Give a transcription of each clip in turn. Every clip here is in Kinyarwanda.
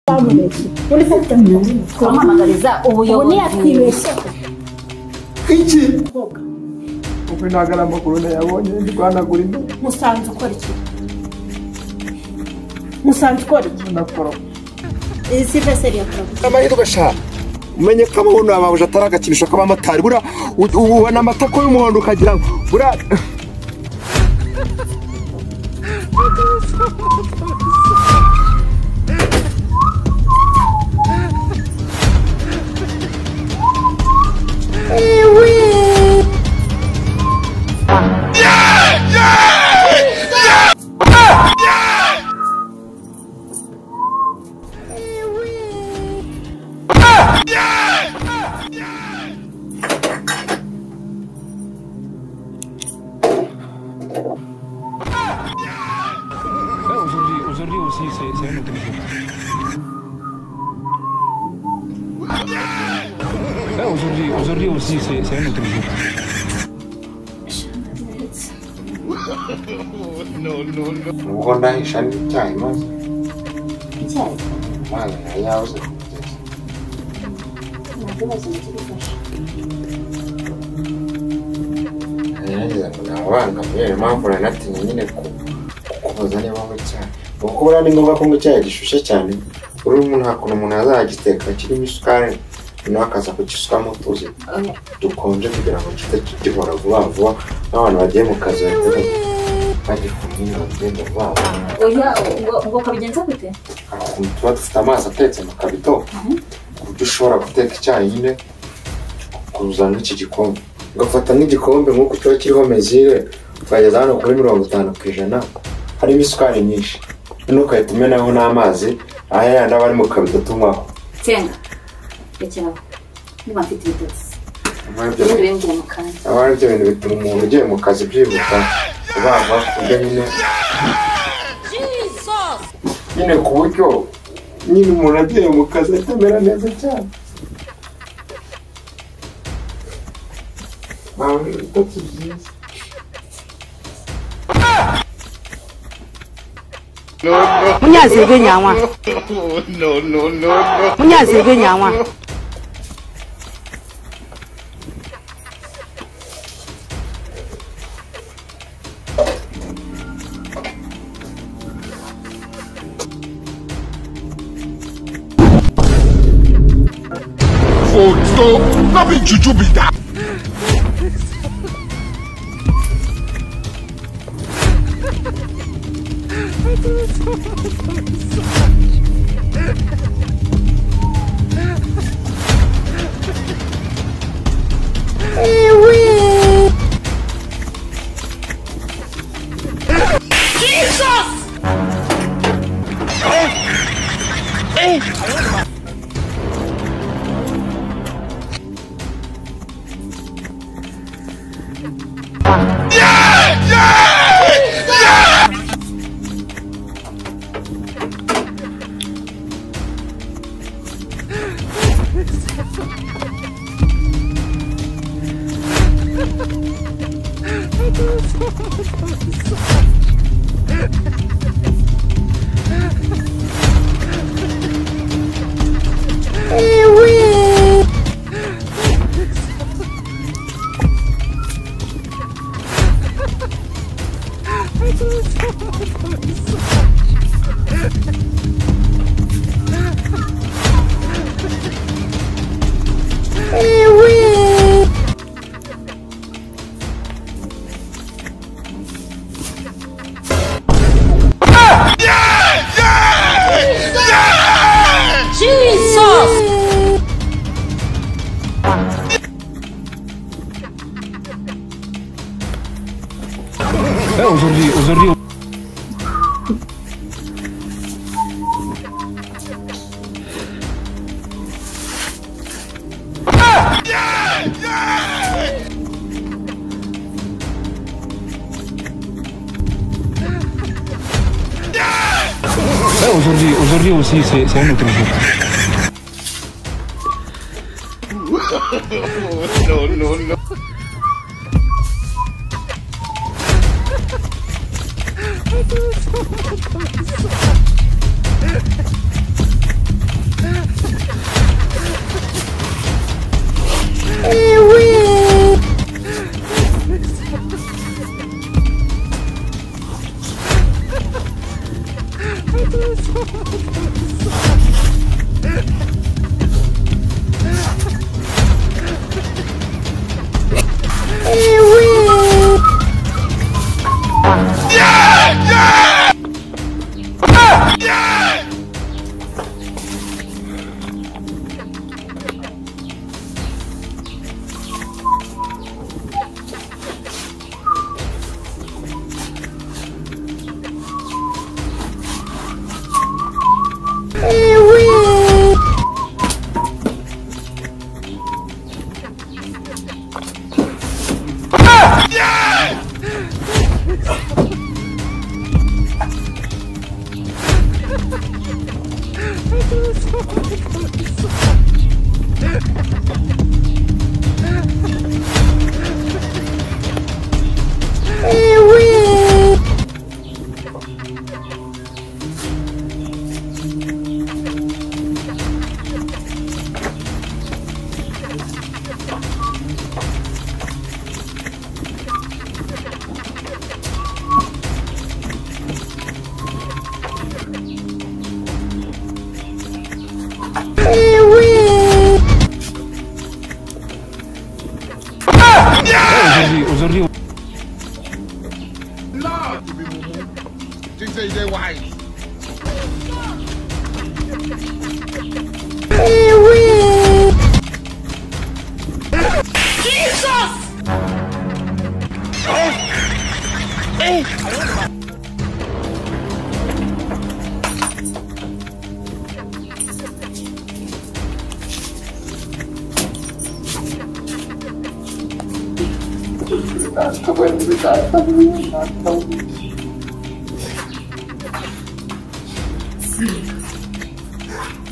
twamuretse muri sita twamuhamagariza ubu ubuyobozi ntiyatwibeshya iki ubwo ntabwo ari amakuru nayabonye ndi guhanagura ino musanze ukora iki musanze ukora iki nakora iyi si veseri yakoraga amahirwe sha umenye ko amabuno yawe abuja atari agakinisho k'abamotari buriya ubona amatako y'umuhondo ukagira ngo buriya Aujourd'hui, aujourd'hui aussi, c'est c'est un autre niveau. Là, Aujourd'hui, aujourd'hui aussi, c'est c'est un autre niveau. ubwo ndahisha n'icyayi maze umwana yari yabuze kumugeza naragize ngo nabana kubera impamvu naranatinye nyine ku- kukubaza niba nywa icyayi kuko buriya ni ngombwa kunywa icyayi gishushe cyane uri nta kuntu umuntu azagiteka kirimo isukari noneho akaza kugisukamo utuzi dukonje kugira ngo gihite gihora vuba vuba n'abantu bagiye mu kazi bahita bagira kumwina bagenda vuba vuba oya ubwo ubwo ukabigenza gute ukuntu tuba dufite amazi atetse mu kabido ku buryo ushobora guteka icyayi nyine ukuzana n'iki gikombe ugafata nk'igikombe nk'uko kiba kiriho mezire ukageza hano kuri mirongo itanu ku ijana harimo isukari nyinshi noneho ugahita umenaho n'amazi aya yandi aba ari mu kabido tunywaho senga rekeraho niba mfite ibitotsi nyuma y'ibyo ibindi bimbwira mu kanya aba ari byo bintu bituma umuntu ugiye mu kazi byibuka kubagwa ku buryo nyine nyine ku buryo nyine umuntu agiye mu kazi ahita amera neza cyane Ntabwo ari ibitotsi byiza. munyazirwe nyanwa munyazirwe nyanwa Là, aujourd'hui, aujourd'hui. Là, Aujourd'hui, aujourd'hui aussi, c'est c'est un autre jour. Aujourd'hui, aujourd'hui,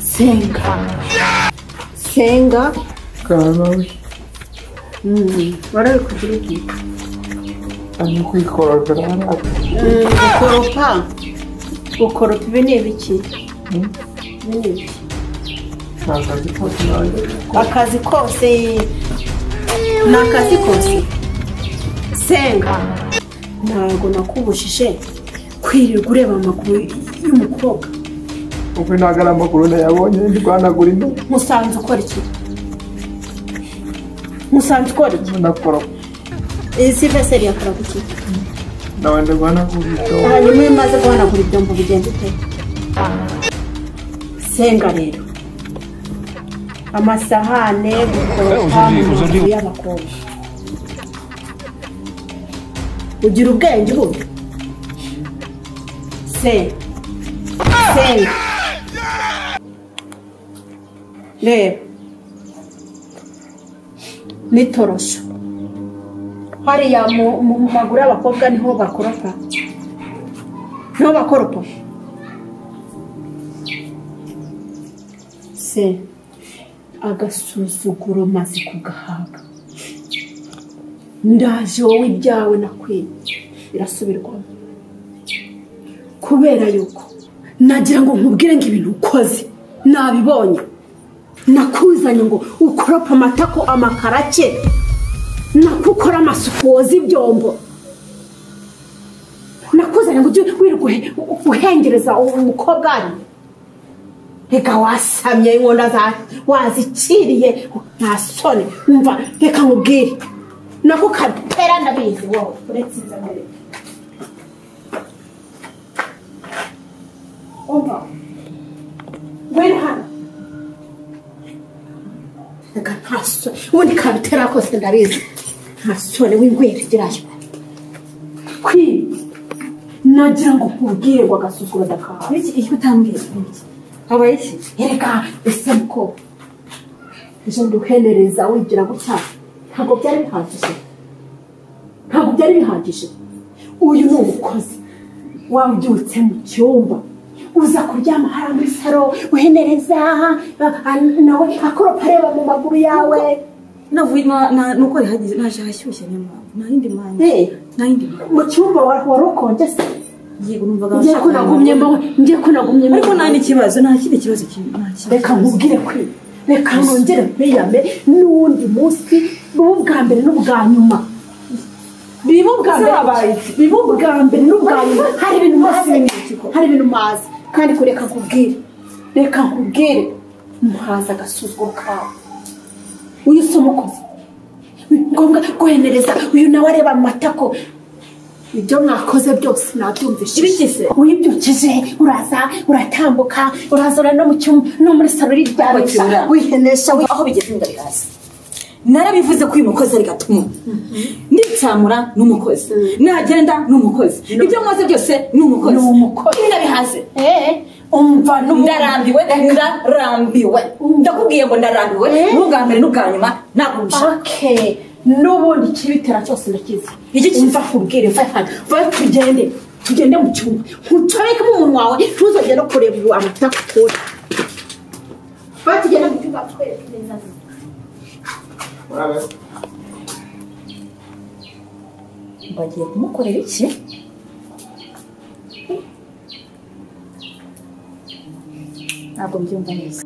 senga senga waraye kugira iki ari kwikoropa gukoropa gukoropa ibi ni ibiki Ibi ni ibiki? akazi kose ni akazi kose senga ntabwo nakubujije kwirirwa ureba amakuru y'umukobwa kuko ntabwo ari amakuru nayabonye ndi guhanagura ino musanze ukora iki musanze ukora iki nakora iyi si veseri yakora ku ki nawe ndi guhanagura ito hanyuma iyo umaze guhanagura ibyombo bigenda ute senga rero amasahane gukoropa Eh, mu uzuri- maguru uzuri- y'abakobwa ugira ubwenge ubu se senga reba n'itorosho hariya mu mu- mu maguru y'abakobwa niho bakoropa niho bakoropa se agasuzuguro maze kugahabwa ndaje wowe ibyawe nakwiye birasubirwamo kubera yuko nagira ngo nkubwire ngo ibintu ukoze nabibonye nakuzanye ngo ukorope amatako amakarake nakukora amasuku woza ibyombo nakuzanye ngo ujye wirirwa uhe- uhengereza umukobwa ari reka wasamye inkono za- wazikiriye nta soni umva reka nkubwire nako kapera ndabizi wowe uretse inzira mbere umva wera hano reka nta soni ubundi kapera kose ndabizi nta soni w'ingwere gerayo kwiba nagira ngo nkubwire ngo agasuzuguro dakawe icyo utambwira ni iki habaye iki reka ese ko ejo nduhenereza wigira gutya ntabwo byari bihagije ntabwo byari bihagije uyu ni umukozi waba ubyutse mu cyumba uza kuryama hariya muri saro uhenereza a- a- nawe akoropa areba mu maguru yawe navuye na- na- nuko rihageze naje hashyushye niyo mpamvu nta yindi mpamvu Eh, nta yindi mpamvu mu cyumba wa- wari ukonje se yego numvaga ngiye ko nagumyemo ngiye ko nagumyemo ariko nta n'ikibazo nta kindi kibazo kinini nta kindi reka kibazo. nkubwire kwe reka nongere mpiyame n'uwundi munsi biba ubwa mbere n'ubwa nyuma biba ubwa mbere biba ubwa mbere n'ubwa nyuma hari ibintu mazi hari ibintu mazi kandi kureka nkubwire reka nkubwire muhaza agasuzuguro kawe uyu si umukozi ni ngombwa kohenereza uyu nawe areba mu matako ibyo mwakoze byose nabyumvishije Ibigize? wibyukije uraza uratambuka urazura no mu cyumba no muri salo ryarabisa Bakibura. wihenesha wi- aho bigeze ndabirazi narabivuze ko uyu mukozi ari gatuma nitsamura ni umukozi nagenda ni umukozi ibyo mwaze byose ni umukozi Ni umukozi. ibi nabihaze Eh, umva n'ubu- ndarambiwe ndarambiwe ndakubwiye ngo ndarambiwe n'ubwa mbere n'ubwa nyuma ntabwo mbishaka Okay. n'ubundi ikibitera cyose ndakizi Iki kiza? mva kubwire mva hano va tugende tugende mu cyumba ntucorekemo umunwa wawe ntuzongere no kureba ubu amata kure va tugende mu cyumba twereke neza bagiye kumukorera iki ntabwo mbyumva neza